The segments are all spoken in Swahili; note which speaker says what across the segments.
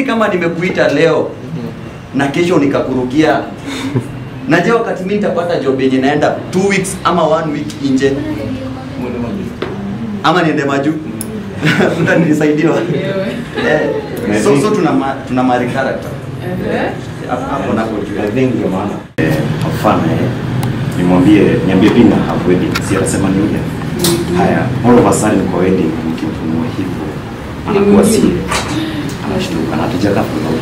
Speaker 1: kama nimekuita leo na kesho nikakurukia naje wakati mimi nitapata job yenye naenda two weeks ama one week nje ama niende maju mtanisaidiwa eh, so, so tuna, ma, tuna mari character hapo hapo napo juu
Speaker 2: I think ndio maana eh, mfano eh, nimwambie niambie Pina have wedding, si anasema ni yule. Haya, all of a sudden kwa wedding mkifunua hivyo anakuwa si anashtuka na hatujakaa for long.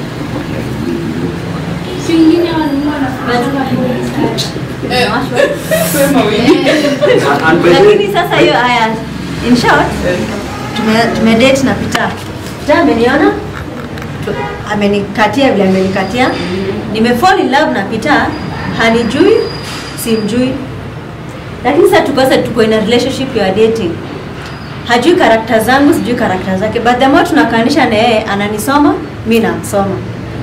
Speaker 1: And by the way,
Speaker 3: lakini sasa hiyo haya in short tume, tume date na Peter Peter ameniona tu- amenikatia vile amenikatia nime fall in love na Peter hanijui simjui lakini sasa tuko sasa tuko in a relationship ya dating hajui karakta zangu sijui karakta zake but the more tunakaanisha na yeye ananisoma mi namsoma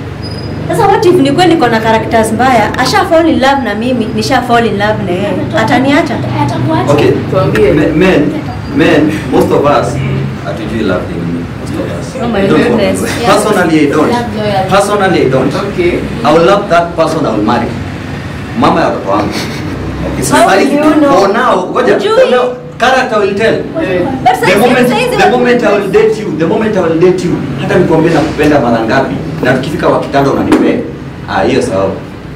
Speaker 3: sasa what if nikuwe niko na characters mbaya asha fall in love na mimi nisha fall in love na yeye ataniacha
Speaker 1: okay
Speaker 4: Tuambie.
Speaker 1: Me- men men most of us hatujui love ni most of us
Speaker 3: Oh my
Speaker 1: I don't want
Speaker 3: goodness.
Speaker 1: to.
Speaker 3: Yeah.
Speaker 1: personally I don't
Speaker 5: Love loyalty.
Speaker 1: personally I don't
Speaker 4: Okay.
Speaker 1: I will love that person I will marry mama ya watoto wangu okay so
Speaker 3: How
Speaker 1: for
Speaker 3: will you know?
Speaker 1: for now ngoja
Speaker 3: Hujui.
Speaker 1: for now character will tell
Speaker 4: Eh,
Speaker 3: But
Speaker 1: the
Speaker 3: sasa-
Speaker 1: moment,
Speaker 3: sasa hizi
Speaker 1: the
Speaker 3: watu-
Speaker 1: moment I will date you, the moment I will date you, hata nikwambie nakupenda mara ngapi, na tukifika kwa kitanda unanipea, ah, hiyo sawa,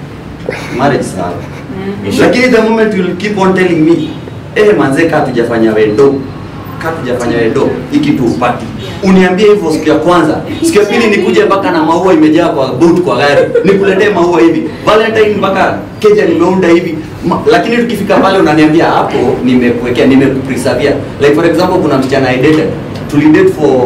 Speaker 1: marriage sawa. Lakini the moment you will keep on telling me, eh, manze kaa tujafanya wendo, kaa tujafanya wendo, hiki tu upati, uniambie hivyo siku ya kwanza, siku ya pili nikuje mpaka na maua imejaa kwa boot kwa gari, nikuletee maua hivi, Valentine mpaka keja nimeunda hivi Ma, lakini tukifika pale unaniambia hapo nimekuwekea nimekupreservia like for example kuna msichana I dated tulidate for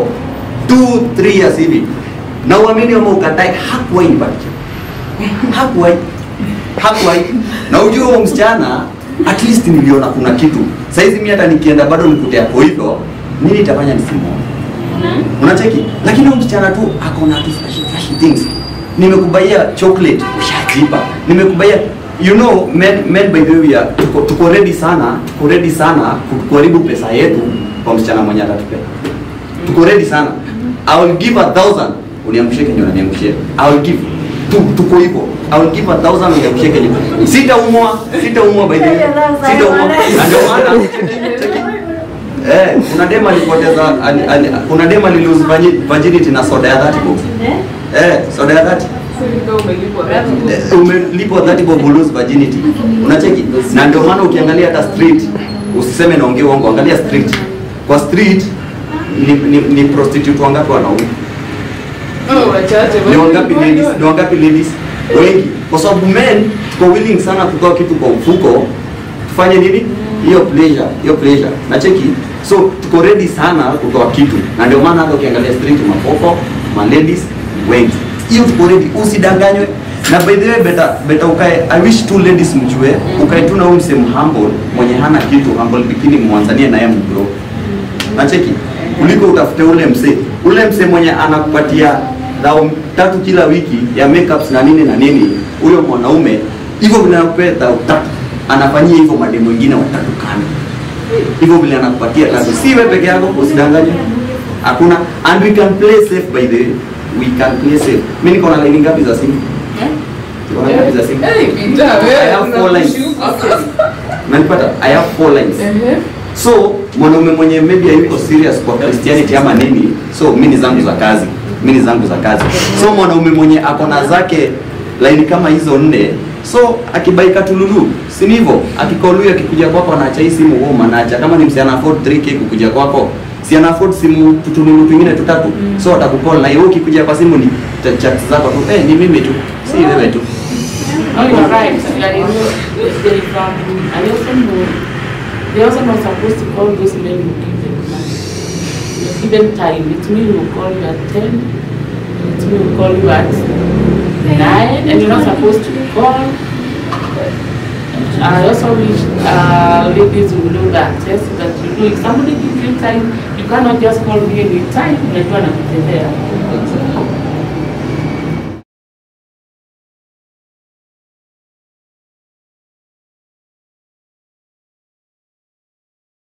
Speaker 1: 2 3 years hivi na uamini ama ukatae hakuwahi nipatia hakuwahi hakuwahi na ujue huo msichana at least niliona kuna kitu saizi mimi hata nikienda bado nikute hapo hivyo nini itafanya nisimuone unacheki lakini huyu msichana tu ako na tu flashy flashy things nimekubaia chocolate ushajipa nimekubaia you know men, men by the way we are, tuko, tuko ready sana tuko ready sana ku- kuharibu pesa yetu kwa msichana mwenye atatupea tuko ready sana i will give a thousand uniamshie kenye unaniamshia i will give tu, tuko hivyo i will give a thousand uniamshie kenye sitaumwa sitaumwa by the way sitaumwa Na ndio maana cheki, Eh, kuna dema alipoteza ali, ali, kuna dema lilose virginity na soda ya 30 bob. Eh, soda ya 30.
Speaker 4: so ikawa umelipwa that.
Speaker 1: Eh, umelipwa 30 bob lose virginity. Unacheki? Na ndio maana ukiangalia hata street usiseme naongea uongo, angalia street. Kwa street ni, ni, ni prostitute wangapi wanaume?
Speaker 4: Oh, wachache.
Speaker 1: Ni wangapi ladies? Ni wangapi ladies? Wengi. Kwa sababu men tuko willing sana kutoa kitu kwa mfuko tufanye nini? Hiyo pleasure, hiyo pleasure. Na cheki. So tuko ready sana kutoa kitu. Na ndio maana hata ukiangalia street mapopo, ma ladies wengi. Hiyo tuko ready, usidanganywe. Na by the way better better ukae I wish two ladies mjue, ukae tu na huyu msemo humble mwenye hana kitu humble bikini mwanzanie naye mgrow nacheki kuliko utafute ule msee ule msee mwenye anakupatia dhao tatu kila wiki ya makeups na nini na nini huyo mwanaume hivyo vile anakupea dhao tatu anafanyia hivyo mademu wengine watatu kando hivyo vile anakupatia tatu si wewe peke yako usidanganye hakuna and we can play safe by the way we can play safe mimi niko na line ngapi za simu niko na ngapi za simu
Speaker 4: Eh, Peter, wewe,
Speaker 1: I have four lines.
Speaker 4: unakushuka.
Speaker 1: Unanipata? I have four lines
Speaker 4: Ehe.
Speaker 1: so mwanaume mwenye maybe hayuko serious kwa Christianity ama nini so mi ni zangu za kazi mi ni zangu za kazi so mwanaume mwenye akona zake laini kama hizo nne so akibaika tululu si ni hivyo akikoluya akikuja kwako anaacha hii simu wewe manaacha kama ni msichana afford 3k kukuja kwako si ana afford simu tutululu twingine tutatu so atakukol na hiyo ukikuja kwa simu ni ta- chat zako tu eh ni mimi tu si wewe tu
Speaker 6: No, you're right. Like, you know, they, um, I also know they also not supposed to call those men who give them money. You're given time. It's me who will call you at 10, it's me who will call you at 9, and you're not supposed to call. I also wish uh, ladies will know that, yes, that you know, if somebody gives you time, you cannot just call me anytime, unajua nakutembea.